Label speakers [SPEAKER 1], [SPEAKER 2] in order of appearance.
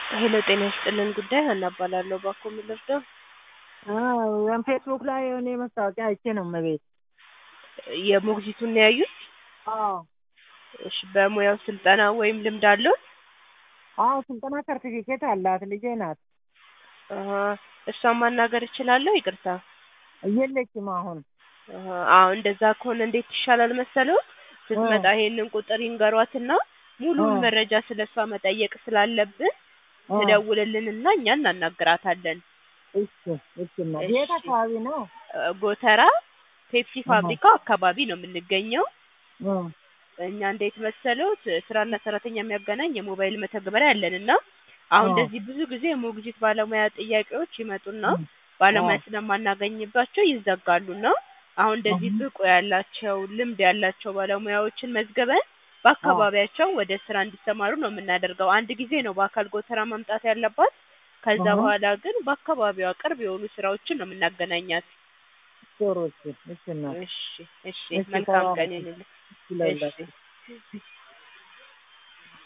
[SPEAKER 1] ሄሎ ጤና ይስጥልን ጉዳይ ሀና እባላለሁ። እባክዎ ምን ልርዳው?
[SPEAKER 2] አዎ ፌስቡክ ላይ የሆነ ማስታወቂያ አይቼ ነው እመቤት።
[SPEAKER 1] የሞግዚቱን ነው ያዩት?
[SPEAKER 2] አዎ
[SPEAKER 1] እሺ በሙያው ስልጠና ወይም ልምድ አለው?
[SPEAKER 2] አዎ ስልጠና ሰርቲፊኬት አላት ልጄ ናት።
[SPEAKER 1] አሀ፣ እሷን ማናገር እችላለሁ? ይቅርታ።
[SPEAKER 2] የለችም አሁን።
[SPEAKER 1] አሀ፣ አዎ እንደዛ ከሆነ እንዴት ይሻላል መሰለው? ስትመጣ ይሄንን ቁጥር ይንገሯትና ሙሉውን
[SPEAKER 2] እ።
[SPEAKER 1] መረጃ ስለሷ መጠየቅ ስላለብን
[SPEAKER 2] እ።
[SPEAKER 1] ትደውልልንና እኛ እናናግራታለን።
[SPEAKER 2] እሺ እሺ እናት።
[SPEAKER 1] እሺ።
[SPEAKER 2] የት አካባቢ ነው?
[SPEAKER 1] እ፣ ጎተራ ፔፕሲ
[SPEAKER 2] አሀ።
[SPEAKER 1] ፋብሪካው አካባቢ ነው የምንገኘው።
[SPEAKER 2] እ።
[SPEAKER 1] እኛ እንዴት መሰሎት ስራና ሰራተኛ የሚያገናኝ የሞባይል መተግበሪያ አለን እና አሁን
[SPEAKER 2] አ።
[SPEAKER 1] እንደዚህ ብዙ ጊዜ የሞግዚት ባለሙያ ጥያቄዎች ይመጡና
[SPEAKER 2] እ።
[SPEAKER 1] ባለሙያ
[SPEAKER 2] አ።
[SPEAKER 1] ስለማናገኝባቸው ይዘጋሉና አሁን እንደዚህ
[SPEAKER 2] አሀ።
[SPEAKER 1] ብቁ ያላቸው ልምድ ያላቸው ባለሙያዎችን መዝግበን በአካባቢያቸው ወደ ስራ እንዲሰማሩ ነው የምናደርገው። አንድ ጊዜ ነው በአካል ጎተራ መምጣት ያለባት። ከዛ
[SPEAKER 2] አሀ።
[SPEAKER 1] በኋላ ግን በአካባቢዋ ቅርብ የሆኑ ስራዎችን ነው የምናገናኛት።
[SPEAKER 2] ጥሩ እሺ እሺ እናት።
[SPEAKER 1] እሺ እሺ፣
[SPEAKER 2] እሺ
[SPEAKER 1] መልካም ቀን
[SPEAKER 2] ተባረክ።
[SPEAKER 1] ይሁንልህ።
[SPEAKER 2] እሺ ለሁላችሁ።
[SPEAKER 1] እሺ